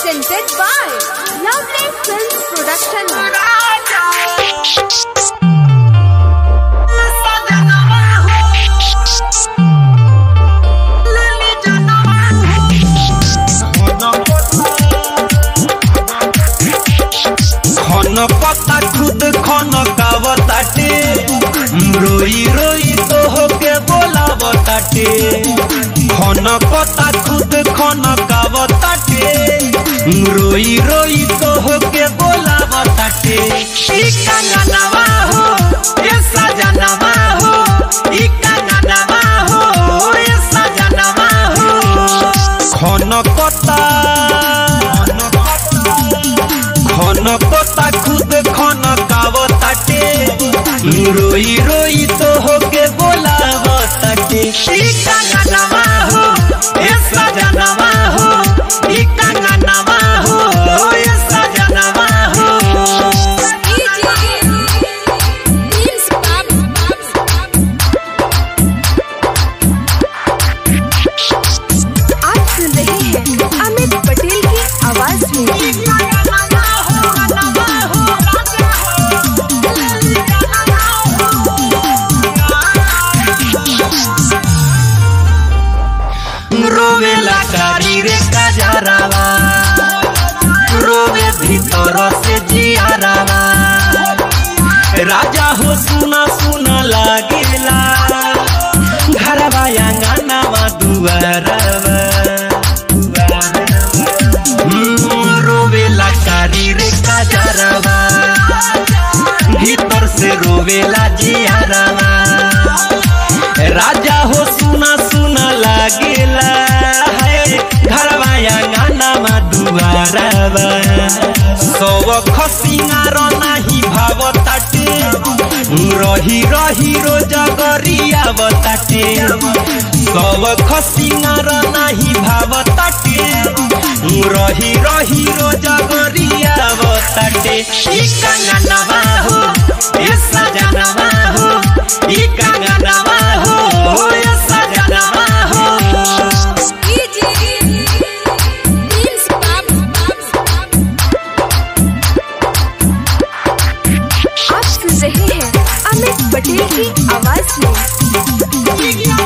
presented by Lovely Films Production. खन पता खुद खन कावताटे रोई रोई तो होके बोलावताटे खन पता खुद खन कावताटे रोई रोई तो होके बोलावताटे ई कंगनवा हो ए सजनवा हो ई कंगनवा हो ए सजनवा हो खन पता खन पता खुद खन कावताटे रोई रोई तो होके बोलावताटे ई कंगनवा हो ए सजनवा हो ई कंगनवा हो ए सजनवा हो आप सुन रहे हैं अमित पटेल की आवाज में रोवेला कारी रे कजरावा रोवे भीतर से जियारावा राजा हो सुना सुना लागेला घरवा आंगनवा दुआरवा हम्म, रोवेला कारी रे कजरावा भीतर से रोवेला जियारावा राजा हो सुना सुना लागेला है घरवा आंगनमा दुआरवा सब खसिंगार नाही भावताटे रही रही रोज गरिया बताटे सब खसिंगार नाही भावताटे रही रही रोज गरिया बताटे ई कंगनवा हो ए सजनवा हो ई कंगनवा हो ए सजनवा हो आप सुन रहे हैं अमित पटेल की आवाज में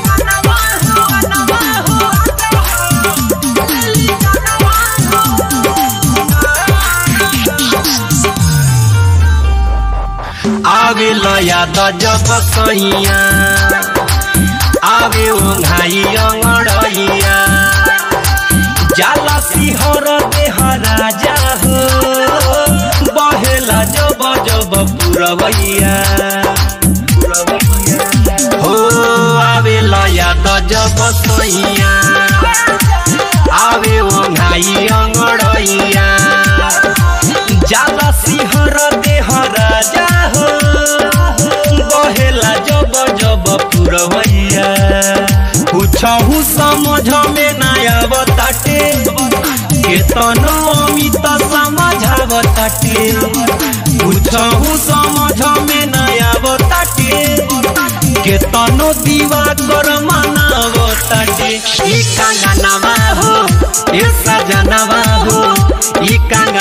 आवे लया त जब सैया आवे ओघाई अङडैया जाला सिंहर देह राजा हो बहेला जब जब पुरवैया हो आवे लया त जब सैया आवे ओघाई अङडैया जाला सिंहर देह राजा हो बहेला जब जब पुरवैया पूछहु समझ में नया बताटे केतन अमित समझावताटे पूछहु समझ में नया बताटे केतनो दीवा कर मनावताटे ई कंगनवा हो ए सजनवा हो ई कंग